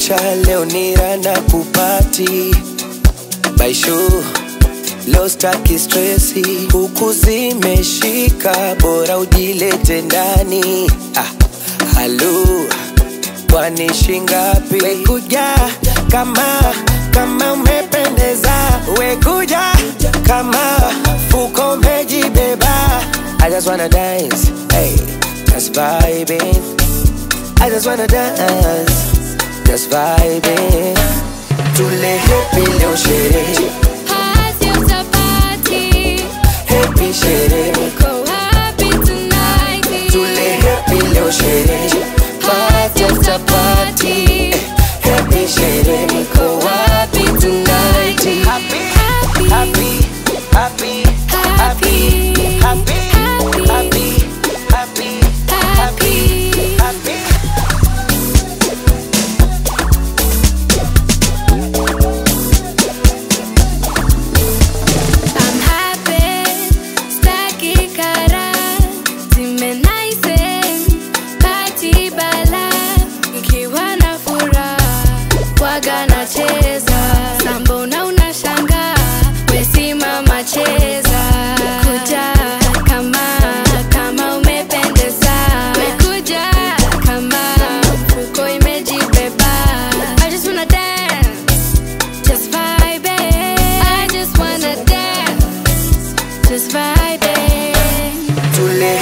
maisha leo ni rana kupati baishu leo staki stresi huku zimeshika bora ujilete ndani ah, halu kwani shingapi wekuja kama kama umependeza wekuja kama fuko umejibeba I just wanna dance, hey, just vibing. I just wanna dance, just vibing. Tule happy leo sherehe, Hasi utapati, happy sherehe. niko happy tonight. Tule happy leo sherehe, party after party. Happy sherehe, niko wapi tonight? Happy, happy, happy, happy, happy, happy, happy, happy, happy. I'm happy, staki kara, zimenaisen, party bala, nikiwa na furaha, waga nacheza, sambo na unashanga, wesimama cheza, kuja kama kama umependeza, wekuja kama mfuko imejibeba, I just wanna dance just vibing. I just wanna dance, just vibing. Tule